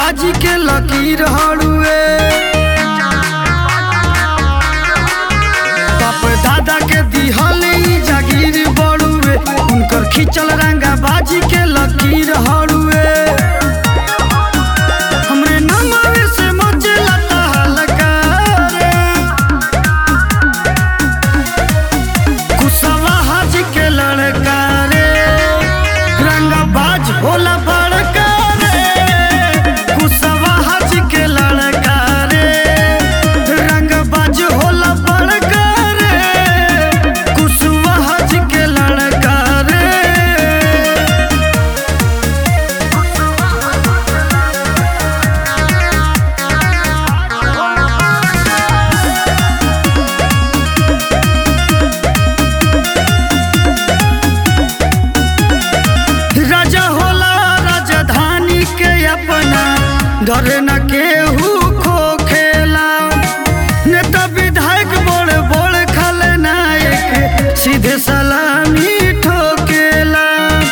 बाजी के लकीर हड़ुए बाप दादा के दिहल ई जागीर बड़ुए उनकर खिंचल रंगा बाजी के लकीर हड़ुए हमरे नमवे से मचला तहलका रे कुशवा हाजी के लड़का रे रंगबाज होला बड़का रे कुशवा हाजी के लड़का रे रंगबाज होला बड़का रे कुशवा हाजी के लड़का रे राजा होला राजधानी के अपना डर न केहू खो खेला नेता विधायक बड़ बड़ खलनायक सीधे सलामी ठोकेला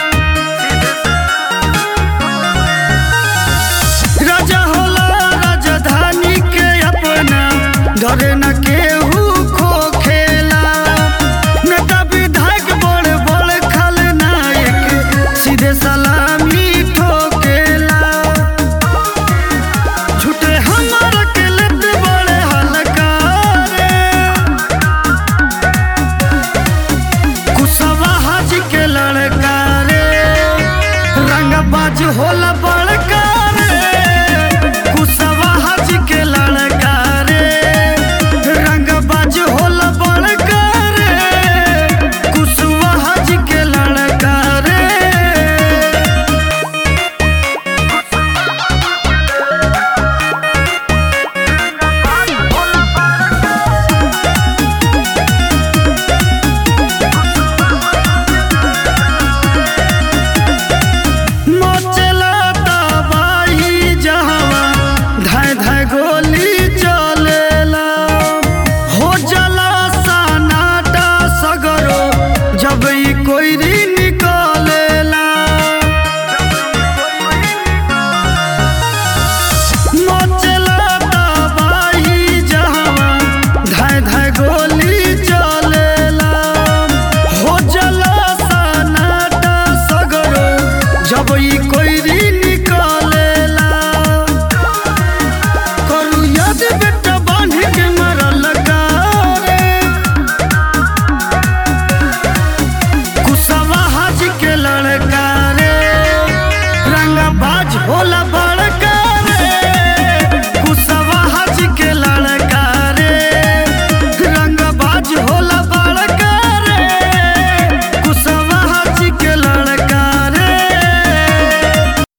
राजा होला राजधानी के अपना डर न केहू खो खेला नेता विधायक बड़ बड़ खलनायक सीधे सलामी ठोकेला झूठे हमार के लत बड़े हल्का रे कुशवा हाजी के लड़का रे रंगबाज होला बड़का रे कुशवा हाजी के लड़का रे रंगबाज होला बड़का रे कुशवा हाजी के लड़का रे मचला तबाही जहवा धाय धाय गोली चलेला हो जला सनाटा सगरो जब ई कोईरी निकलेला मचला तबाही जहवा धाय धाय गोली चलेला हो जला सनाटा सगरो जब ई कोई